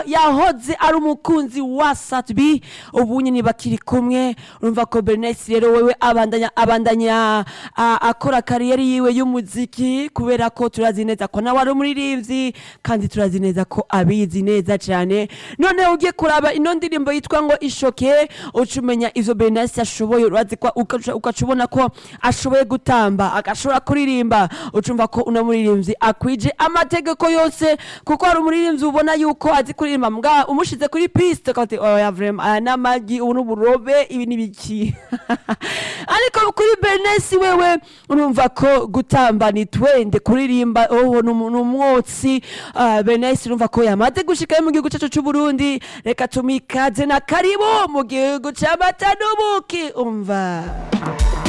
yahoze ari umukunzi wa Satbi ubu nyine bakiri kumwe urumva ko Bernice rero wewe abandanya abandanya a- akora kariyeri yiwe y'umuziki kubera ko turazi neza ko nawe ari umuririmbyi kandi turazi neza ko abizi neza cyane none ugiye kuraba ino ndirimbo yitwa ngo ishoke uca umenya ivyo Bernice ashoboye urazi ko ugaca ugaca ubona ko ashoboye gutamba agashobora kuririmba ucumva ko uno muririmbyi akwije amategeko yose kuko hari umuririmbyi ubona yuko azi kuririmba mbwa umushize kuri piste ukaba uti oya vrema aya n'amagi ubu n'uburobe ibi ni biki ariko kuri Bernice wewe urumva ko gutamba ni twende kuririmba oh ni umu- ni umwotsi uh, Bernice urumva ko yamaze gushika mu gihugu cyacu cy'u Burundi reka tumikaze na karibu mu gihugu cy'amata n'ubuki umva